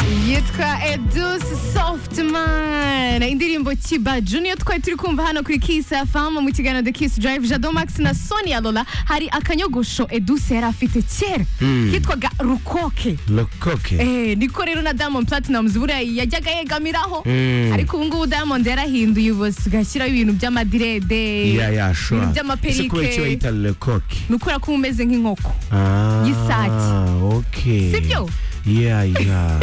Luca e Deuce Softman indirimbo Kiba Junior twari turi kumva hano kuri Kiss FM mu kiganiro The Kiss Drive Jado Max na Sonia Lola hari akanyogosho Eduse yari afite kera kitwaga Rukoke lokoke Eh, niko rero na Diamond Platnumz buriya yajyaga yegamiraho ariko ubu ngubu Diamond yarahinduye ubose ugashyiraho ibintu by'amadirede ya ya shwa ibintu by'amaperike. ese kubera icyo bayita lokoke ni ukubera ko uba umeze nk'inkoko Ah, y'isake. okay Sibyo? ya ya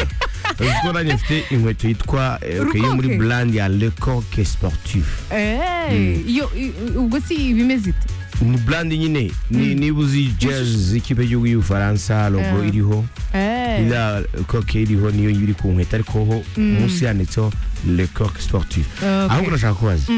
ubwo nanjye mfite inkweto yitwa eh, okay, yo muri Rukoke? brand ya lecoke sportif Eh, iyo i- ubwo si ibimeze ite ni brand nyine ni- niba uzi jazz ikipe y'igihugu y'ubufaransa logo Eh. iriho Eh. iriya coke iriho niyo iri ku nkweto ariko ho munsi yanditseho lecoke sportif Okay. ahubwo urashaka kubaza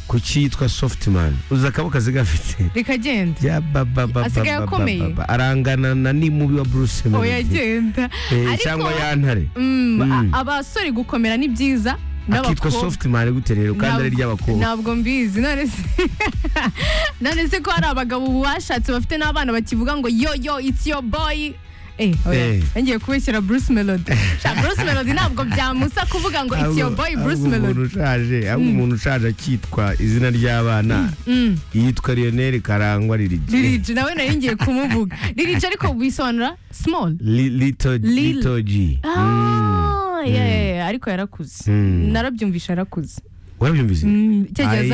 kuki yitwa softman uzi akaboko kazi gafite rikagenda Ya ba ba ba Asigaye ba ba akomeye? ba ba. arangana na n'imubi wa bruce Melody. oyagenda Eh, Ariko- cyangwa ya ntare Mm, a- Mm. abasore gukomera ni byiza akitwa n'abakobwa. softman gute rero kandi ari ry'abakobwa ntabwo mbizi none se none se ko hari abagabo bashatse bafite n'abana bakivuga ngo yo yo it's your boy Eh, oya, Eh. ngiye kubeshyira Bruce Melody. Sha, Bruce Melody ntabwo byamusa kuvuga ngo it's your Ahubwo- boy ahubwo Bruce Melody. umuntu ushaje ahubwo umuntu ushaje akitwa izina ry'abana yitwa lionel karangwa lilij Lil G, nawe nari ngiye kumuvuga. Lil G ariko bisobanura small. Li- lito Lil- Lito G. Ah, yeah, yeah, yeah, ariko yarakuze. Mm. Narabyumvisha yarakuze. warabyumvise Mm, icyo gihe Ayi-